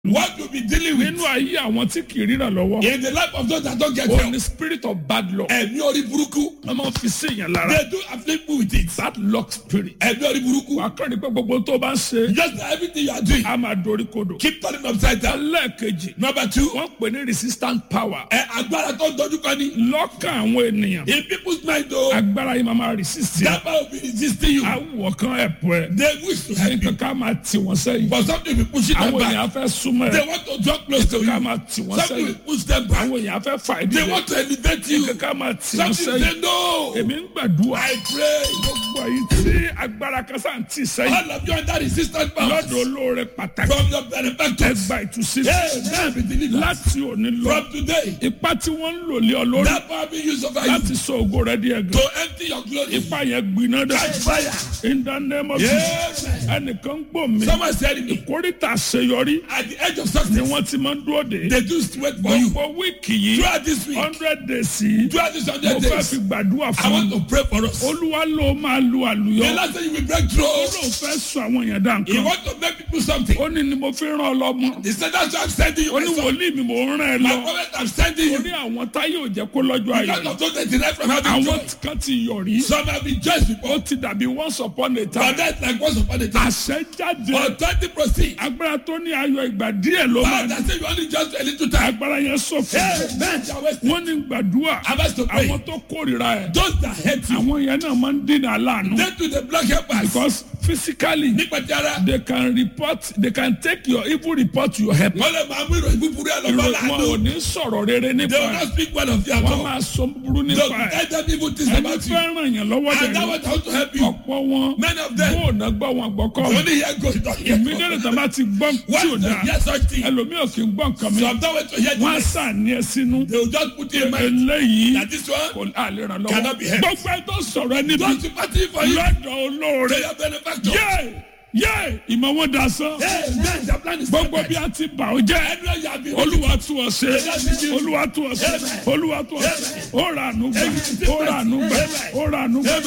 What you be dealing with nínú ayé àwọn tí kì í ríran lọ́wọ́ in the life of those that don't get ó help. ní spirit of bad luck Ẹ̀mí orí burúkú. wọ́n máa ń fi sí èèyàn lára They do afflict me with it. bad luck spirit Ẹ̀mí orí burúkú. wà á kọ́ ni pé gbogbo tó bá ń ṣe Just everything you are doing. á máa dorí kodò Keep turning upside down. lẹ́ẹ̀kejì Number two. wọ́n pè ní resistant power Ẹ agbára tó ń dojú kọ ni. lọ́kàn àwọn ènìyàn In people's mind o. agbára yìí máa máa resist yẹn That power will be resisting you. awọ kan ẹ̀pọ̀ ẹ̀ They wish to help you. nǹkan ká máa tì wọ́n sẹ́yìn But something will push them àwọn back. èèyàn fẹ́ súnmọ́ They ẹ̀ want to draw close to ká you. máa tì wọ́n Something sẹ́yìn will push them back. àwọn èèyàn fẹ́ fà ìdí They rẹ̀ want to elevate you. nǹkan ká máa tì wọ́n Something sẹ́yìn say no. èmi ń gbàdúrà I pray. gbogbo èyí tí agbára kan sáà ń tì sẹ́yìn All of you under resistant power. lọ́dọ̀ olóore pàtàkì From your benefactors. ẹgbà ìtúsílẹ̀ Hey, man be delivered. láti òní lọ From today. ipá tí wọ́n ń lò lé ọ lórí That power be used over you. láti sọ ògo rẹ di ẹ̀gàn To empty your glory. ipá yẹn gbiná dẹ Catch fire. in the name of Jesus Amen. ẹnìkan gbọ́ mi Someone said it. kórìtà àṣeyọrí At the edge of ni success. wọ́n ti máa ń dúró de They do wait for you. gbogbo wíìkì yìí Throughout this week. hundred days yìí Throughout this mo hundred fẹ́ days. fi gbàdúrà I fún want un to pray for us. olúwa ló máa lu àlùyọ The last thing you will break ó through. lóun fẹ́ sọ àwọn èèyàn dá He nǹkan want to make people something. ó ní ni mo fi rán ọ lọ́mọ He said that's why I'm sending you ó my ní son. wòlíì mi mò ń rán ẹ My lọ prophet I'm sending ó you. ní àwọn táyé ò jẹ́ kó lọ́jọ́ ayọ̀ Because of those that deny from having àwọn joy. kan ti yọ̀ rí Some have been judged ó before. ti dàbí once upon a But time that's like once upon a time. àṣẹ jáde Authority proceed. agbára tó ní ayọ̀ ìgbà díẹ̀ ló máa Power ní that say you only just a little time. agbára yẹn sọ̀fọ̀ Hey, man, shall waste. wọ́n ní gbàdúrà I'm asked to pray. àwọn tó kórìíra ẹ̀ Those that hate you. àwọn yẹn náà máa ń dènà aláàánú They to the black helpers. because physically Nípa ti ara. they can report they can take your evil report to your help Wọ́n lè máa mú ìròyìn búburú ẹ̀ lọ́gbọ́n ìròyìn wọn ò láàánú. ní sọ̀rọ̀ rere nípa They will ẹ̀ not speak well of you at wọ́n all. máa sọ búburú They nípa will ẹ̀ tell them evil things ẹni about you. fẹ́ràn yẹn lọ́wọ́ And dẹ̀ that was how to help you. ọ̀pọ̀ wọn Many of them. bóònà gbọ́ wọn gbọ́kọ́ Only hear God, don't hear ìmídẹ́rẹ̀ God. tó bá ti gbọ́ tí ò Once they dáa hear such thing, ẹlòmíì ò kì í gbọ́ nǹkan mi so I'm not waiting to hear wọ́n á this. sàní ẹ sínú They will just put in mind eléyìí that this one kò àlè ràn lọ́wọ́ Cannot be helped. gbogbo ẹ tó sọ̀rọ̀ ẹ níbi don't sympathy for you. lọ́dọ̀ olóore They are benefactors. yé yé ìmọ̀ wọn da sán Hey, man, their plan is gbogbo perfect. bí a ti bà ó jẹ́ Anywhere you have been. olúwa tún ọ ṣe olúwa tún ọ ṣe olúwa tún ọ ṣe ó rà ànú gbà ó rà ànú gbà ó rà ànú gbà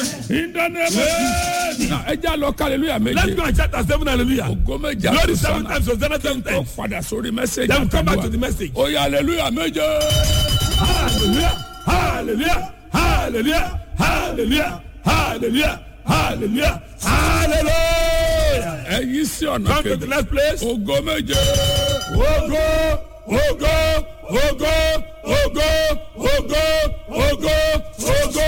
ìdánilẹ́mọ̀ ẹ já lọ kálílúyà méje Let's go and chapter seven hallelujah. ògo méje Glory seven àtúnṣe times, Hosanna seven tó times. padà sórí mẹ́sẹ̀gì Then we come back to the àtàdúrà message. ó yá hallelujah méje. Hallelujah, hallelujah, hallelujah, hallelujah, hallelujah, hallelujah, hallelujah. ẹ yí sí ọ̀nà Come to the kejì next place. ògo méje. Ogo, ogo, ogo, ogo, ogo, ogo, ogo.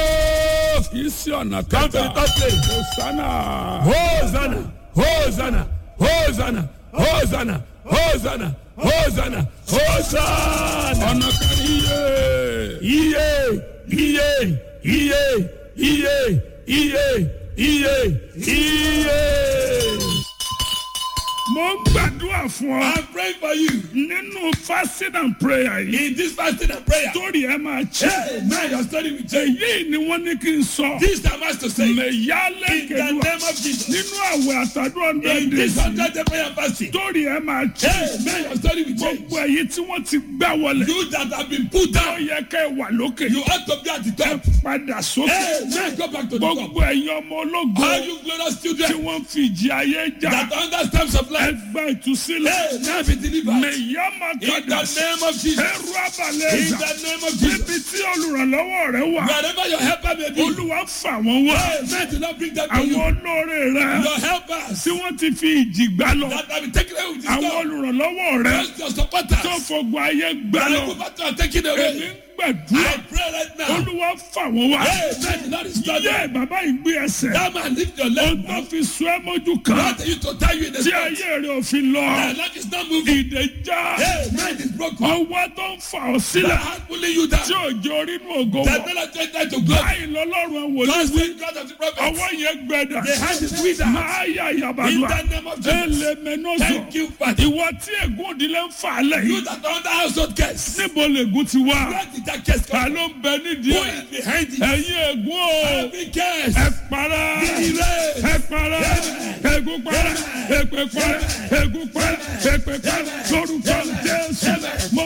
yí sí ọ̀nà Come to the kẹta. third place. hosanna. Hosanna, Hosanna, Hosanna, Hosanna, Hosanna, Hosanna, Hosanna. ọ̀nà kẹrin yé. Iye, iye, iye, iye, iye, iye, iye. mo ń gbàdúrà fún ọ I'm praying for you nínú fasting and prayer yìí. in this fasting and prayer. torí ẹ máa ṣe. Hey, man, your story will change. èyí ni wọ́n ní kí n sọ. This time has to say, in mẹ̀yálẹ̀ the kẹlúwa name of Jesus, nínú àwẹ̀ àtàdúrà in hundred this days. hundred day prayer and fasting. torí ẹ máa ṣe. Hey, man, your story will change. gbogbo èyí tí wọ́n ti gbá wọlé. You that have been put ó down, yẹ ká ẹ wà lókè. you ought to be at the top. padà sókè. Hey, man, go back to the top. gbogbo ẹ̀yin ọmọ ológo All you glorious tí children wọ́n fi ìjì ayé jà. that understand of life, ẹgbẹ́ ìtúsílẹ̀. hey, now be delivered. mẹ̀yàmá In the kadà. name of Jesus. ẹrú abalẹ̀ In ẹ̀dá. the name of Jesus. níbi tí olùrànlọ́wọ́ rẹ wà. Wherever your helper may be, olúwa fà wọ́n wá. hey, man, do not bring them to àwọn you. olóore rẹ Your helpers tí wọ́n ti fi ìjì gbá lọ. that have been taken away with this àwọn God, olùrànlọ́wọ́ rẹ just your supporters, tó fọgbọ́ ayé gbá that lọ. are about to taken èmi away. ń gbàdúrà. I pray right now. olúwa fà wọ́n wá. Hey, man, do not disturb them. yé bàbá yìí gbé ẹsẹ̀. That man lift your ó leg. tó fi sún ẹ́ mójú kan. Not you to tie you in the tí spot. ayé rẹ ò fi lọ. Your leg is not moving. ìdè já. Hey, man is broken. ọwọ́ tó ń fà ọ́ The sílẹ̀. hand pulling you down. tí òjò orínú ògo That wọ̀. not to enter to glory. báyìí lọ́lọ́run wòlíì God wí. save God of the prophets. ọwọ́ yẹn gbẹdà. The hand is withered. máa yà In yàbàdùà. the name of Jesus. ẹlẹ́mẹ̀nọ́sọ̀. Thank you, Father. ìwọ tí ègún òdìlẹ̀ ń fà á lẹ̀ You yìí. that are under household curse. níbo lègún ti wá. Where did that curse ta come ló ń bẹ nídìí Who ẹ̀. is behind it? ẹ̀yin ègún o. Every curse. ẹ para. Erase. ẹ para. ègún para. èpè para. ègún para. èpè para. lórúkọ jésù. mo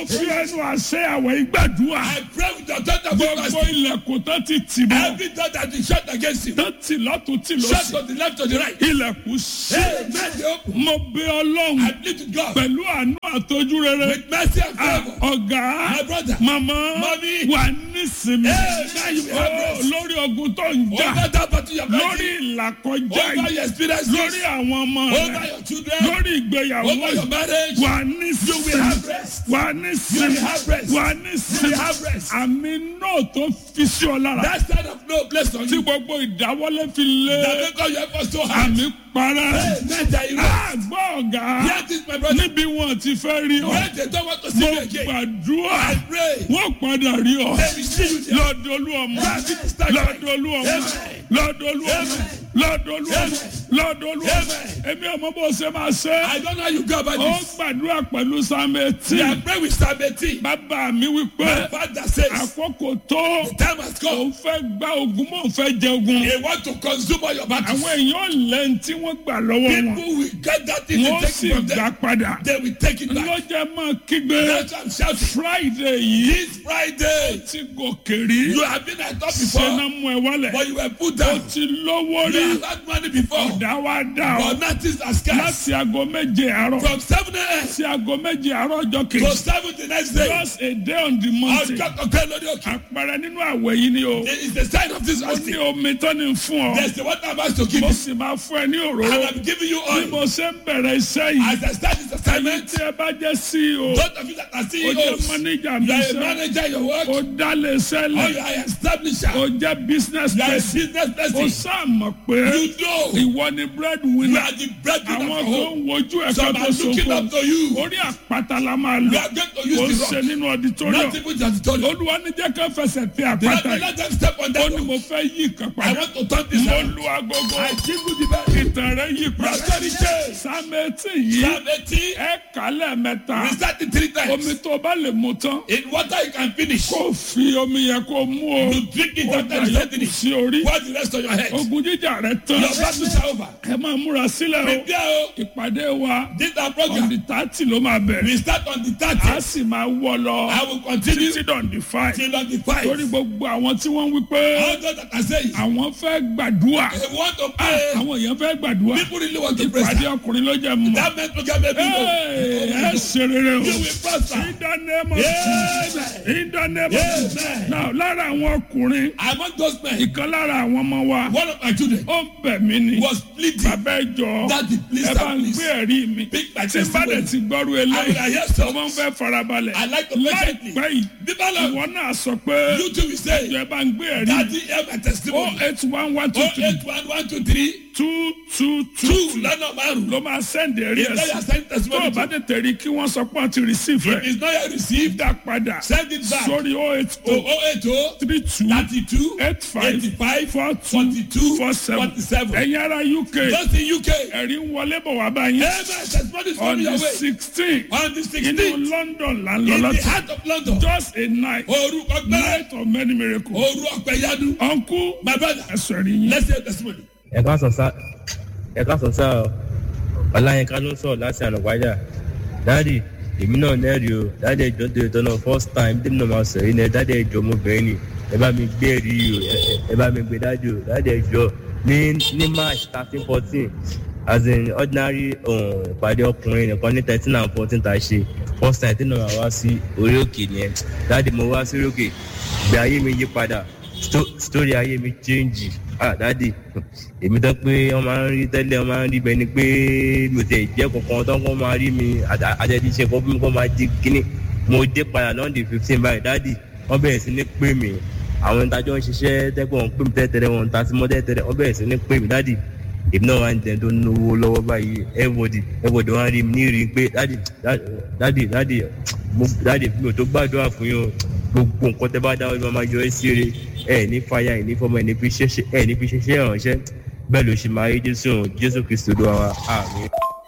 fi ẹnu àṣẹ àwẹ̀ ìgbàdúrà I pray with the authority of gbogbo fasting. ilẹ̀kùn tó ti tì mọ́ Every door that is shut against you, tó ti lọ́tún tì shut lọ́sì to the left to the right. ilẹ̀kùn sí. Amen. They open. mo bẹ ọlọ́run I plead to God pẹ̀lú àánú àtọ́jú rere with mercy and Ah, favor. ọ̀gá My brother. màmá Mommy. wà nísìmí Amen. You have Oh, rest. lórí ogun tó ń jà Over that battle you are lórí fighting. ìlàkọjá Over yìí your experiences. lórí àwọn ọmọ Over rẹ your children. lórí ìgbéyàwó Over your yìí marriage. wà You will nísìmí have rest. wà You nísìmí will have rest. wà You will nísìmí have rest. àmì náà tó fi sí ọ lára That side of no place on tí you. gbogbo ìdáwọ́lé fi lé That make all your efforts so hard. àmì para Amen. That you rest. àgbọ̀ ọ̀gá Hear this, my brother. níbi wọn ti fẹ́ rí ọ When they don't want to see mo you again, gbàdúrà I pray. wọ́n padà rí ọ They will see you there. lọ́dọ̀ olú ọmọ lọ́dọ̀ olú ọmọ lọ́dọ̀ olú ọmọ lọ́dọ̀ olú ọmọ lọ́dọ̀ olú ọmọ èmi ọmọ bó ṣe máa ṣe I don't know how you go about ó this. gbàdúrà pẹ̀lú sàmẹ́tì You are praying with Psalm 18. bàbá mi wípé My father says, àkókò tó time has come. òun fẹ́ gba ogun mọ́ òun fẹ́ jẹ ogun They want to consume all your battles. àwọn èèyàn lẹ́yìn tí wọ́n gbà lọ́wọ́ wọn People will get that thing wọ́n and take sì it from gbà them. padà They will take it back. lọ́jọ́ máa kígbe That's why I'm shouting. friday yìí This Friday, ti gòkè rí you have been at top ṣẹ́nà before, mú ẹ wálẹ̀ but you were put ó down. ti lówó rí You have had money before, ọ̀dà wa dà ọ́ but nothing has scarce. láti aago méje àárọ̀ From 7 a.m. sí aago méje àárọ̀ ọjọ́ to kejì 7 the next day, just a day on the mountain ọjọ́ kọ̀ọ̀kan lórí òkè. àpẹẹrẹ nínú àwẹ̀ yìí ni o There is the sign of this ó ní fasting. omi tó ní fún ọ There's the water I'm about to give mo you. sì máa fún ẹ ní And òróró I'm giving you bí oil. mo ṣe ń bẹ̀rẹ̀ iṣẹ́ yìí As I start this assignment, tí ẹ bá jẹ́ CEO those of you that are ó jẹ́ CEOs, manager you mi are a iṣẹ́ manager in your work, ó dálé or sẹ́lẹ̀ you are an establisher, ó jẹ́ business you are a person business ó person. sàmọ̀ pé You know ìwọ ni bread you winner are the breadwinner àwọn of tó home. ń wojú ẹ̀ka Some tó are looking sọ̀kò up to you. orí àpáta la máa You lọ are going to ó ń use ṣe the rock. nínú auditorium Not even just told you. olúwa ní jẹ́ ká fẹsẹ̀ tẹ Let àpáta me yìí let them step on ó that ní rock. mo fẹ́ yí nǹkan I padà want to turn this mo around. lu agogo I jingle the bell. ìtàn rẹ yí padà Prosperity change. sámẹ́tì yìí Psalm 18, ẹ kálẹ̀ mẹ́ta recite it three omi times. tó bá lè mu tán In water you can finish. kó fi omi yẹn kó mú o You drink it ó after dà you yókù finish. sí orí What's the rest on your head? ogun jíjà rẹ tán Your battles are over. ẹ máa múra sílẹ̀ o Prepare o. ìpàdé wa This our on program. the thirty ló máa bẹ̀rẹ̀ We start on the a 30th. sì máa wọ lọ I will continue títí on the five till on the torí 5th. gbogbo àwọn tí wọ́n wí pé All those that are saying, àwọn fẹ́ gbàdúrà they want to Ah, pray. àwọn èèyàn fẹ́ gbàdúrà People really want to pray. ìpàdé sir. ọkùnrin ló jẹ́ mọ́ That meant program may be Hey, ẹ ṣe rere o You will prosper. in the name of Amen. Jesus in the name of Jesus Amen. now lára àwọn ọkùnrin Among those men, ìkan lára àwọn ọmọ wa one of my children ó ń bẹ̀ mí ni was pleading. bàbá ẹ jọ Daddy, please, ẹ bá sir, ń please. gbé ẹ̀rí mi Pick my tí n bá dẹ̀ testimony. ti gbọ́rú I will eléyìí hear so. ọmọ ń fẹ́ farabalẹ̀ I like to patiently. láìpẹ́ yìí People love ìwọ náà sọ pé you too will say, ẹ bá ń gbé ẹ̀rí mi Daddy, hear my oh testimony. eight one one two Oh, three eight, one, one, two, three, two two two two, lọ́nà márùn-ún. ló máa sẹ́ndì ẹ̀rí If ẹ̀ they sí are sending tó o testimony bá to, tètè rí kí wọ́n sọ pé wọ́n ti receive if ẹ̀ it's not yet received, dá padà send it back sórí oh eight to oh 080 three two 32 eight five 85 four two 42 four seven 47. ẹ̀yin ará UK Just in UK. ẹ̀rí ń wọlé bọ̀ wá báyìí Amen. Testimony is on coming the your way. sixteen On the inú 16th, London là ń lọ in the láti heart of London, just a night Oru Ọgbẹ́, night of many miracles Oru Ọgbẹ́yanu, uncle my brother, ẹ̀sọ̀ ẹ̀rí yín let's hear testimony. ẹ ká sọ sá ẹ ká sọ sá ọ ọláyínká ló ń sọ̀rọ̀ láti ànàwájà dáàdì èmi náà nẹ́ẹ̀rì o dáàdì ẹjọ́ tó yẹtọ́ náà first time tèmi náà máa sọ̀rọ̀ yìí náà dáàdì ẹjọ́ ọmọbìnrin ni ẹ bá mi gbé ẹ̀rí o ẹ- ẹ- ẹ bá mi gbé dáàdì o dáàdì ẹjọ́ ní ní march thirteen fourteen as in ordinary um, ìpàdé ọkùnrin nìkan ní thirteen and fourteen tá a ṣe first time tèmi náà wá sí orí òkè nìyẹn dáàdì mo wá sí orí òkè ìgbé ayé mi yí padà sto- story ayé mi change ah dadi èmi tán pé wọn máa ń rí tẹ́lẹ̀ wọn máa ń rí bẹ́ẹ̀ ni pé mi ò tẹ̀ jẹ́ kankan tán kó máa rí mi àtẹ̀jíṣẹ́ kó fún mi kó máa di kíní mo dé padà lọ́ndì fifteen báyìí dadi wọ́n bẹ̀rẹ̀ sí ní pè mí àwọn ìtajọ́ ń ṣiṣẹ́ tẹ́pẹ́ wọn pè mí tẹ́tẹ́rẹ́ wọn ta sí mọ́ tẹ́tẹ́rẹ́ wọ́n bẹ̀rẹ̀ sí ní pè mí dadi èmi náà wà ń jẹun tó ń náwó lọ́wọ́ báyìí everybody everybody wọ́n á rí mi ní rí i pé dadi dadi dadi mo dadi mi ò tó gbàdúrà fún yín o gbogbo nǹkan tẹ bá dáwọ́ ló máa yọ ẹ́ sí eré ẹ ní fàyà ẹ ní fọmọ ẹ ní fi ṣẹṣẹ ẹ ní fi ṣẹṣẹ ìrànṣẹ́ bẹ́ẹ̀ ló ṣe máa rí jésù jésù kristu ló wà àmì.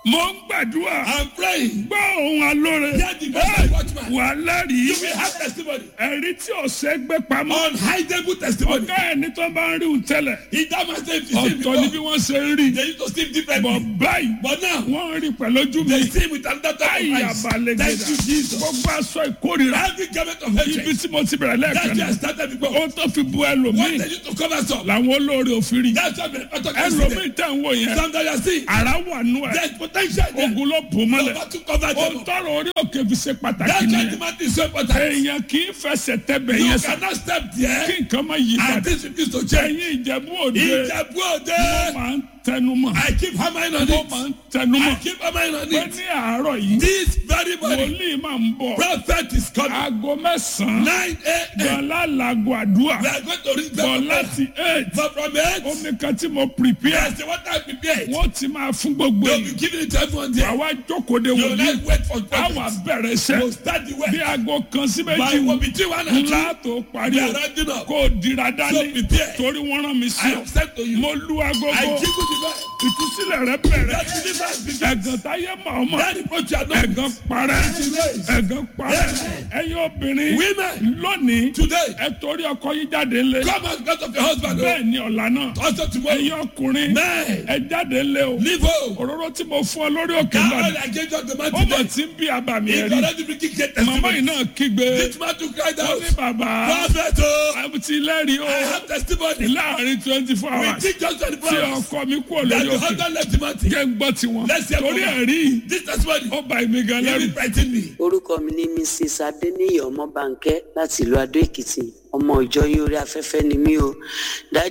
mo ń gbàdúrà I'm praying. gbọ́ ohun alóore Hear the voice of the watchman. wà lẹ́rìí You will have testimony. ẹ̀rí tí ọ̀sẹ̀ gbé pamọ́ Unhidable testimony. ọ̀gá ẹni tó bá ń rí òun tẹ́lẹ̀ In that man say if you see him ọ̀tọ̀ ni bí before, wọ́n ṣe ń rí they used to see him bọ̀ differently. báyìí But now, wọ́n ń rí pẹ̀lú ojú mi they see him with another type of ayé eyes. abalẹ̀ Thank gẹ̀dà you, Jesus. gbogbo aṣọ ìkórira Every garment of ibi hatred tí mo ti bẹ̀rẹ̀ that lẹ́ẹ̀kan you náà have started before. ohun tó fi bu What ẹlòmíì they used to cover some. làwọn olóore òfin rí That's what the author ẹlòmíì said. tẹ̀ ń wò yẹn Some that you are seeing. ara wà nù ẹ̀ There's potential there. ogun ló bò mọ́lẹ̀ Over to cover them. ohun up. tọrọ orí òkè fi ṣe pàtàkì That's why nìyẹn the man is so important. èèyàn kì í fẹsẹ̀ tẹ́bẹ̀ You yẹn sá cannot step kí there nǹkan má yí and padà this refuse to change. ẹ̀yin ìjẹ̀bú òde Ìjẹ̀bú Òde. wọ́n máa ń tẹnumọ́ I keep hammering on wọ́n it. máa ń tẹnumọ́ I keep hammering on pé it. ní àárọ̀ yìí This very morning, wòlíì máa ń bọ̀ prophet is coming. aago mẹ́sàn-án 9 a.m. gbọ̀nlá làgọ̀ àdúrà We are going to read bọ̀ the láti eight But from it, omi kan tí mo prepare yes, the water I prepared. wọ́n ti máa fún gbogbo You'll èyí be giving it to everyone there. àwa jókòó de You will wòlíì not wait for àwa prophets. bẹ̀rẹ̀ iṣẹ́ You will start the bí work. aago kan sí By méjì what between one and two, ńlá tó parí we o are rounding up. kó o dira dání So prepare. torí wọ́n rán mi I sí ọ have said to you, mo lu I agogo give you the word. ìtúsílẹ̀ rẹ bẹ̀rẹ̀ That deliverance begins. ẹ̀gàn táyé mọ̀ ọmọ That reproach you are not. ẹ̀gàn parẹ́ ẹ̀gàn parẹ́ ẹ̀yin obìnrin Women, lónìí today, ẹ torí ọkọ yín jáde ńlẹ̀ come out because of your husband. oh. bẹ́ẹ̀ ni ọ̀la náà Also tomorrow, ẹ̀yin ọkùnrin men, ẹ jáde ńlẹ̀ o leave home. òróró tí mo fún ọ lórí òkè Now náà all I gave you the man ó mọ̀ today. tí ń bí abàmì If ẹ̀rí you already bringing great màmá yìí testimony, náà kígbe this man to cry ó ní out. bàbá Prophet, oh, àbùtí lẹ́rìí o I have testimony. láàrin twenty four We hours think just 24 tí hours. ọkọ mi kú That olórí the òkè husband left the man. jẹ́ ń gbọ́ tiwọn Let's hear torí from her. ẹ̀rí yìí This testimony, ó ba èmi gan lẹ́rù. even frighten me. orúkọ mi ní mrs adeniyi ọmọbánkẹ láti ìlú adó èkìtì ọmọ ìjọ yín orí afẹ́fẹ́ ni mí o dájú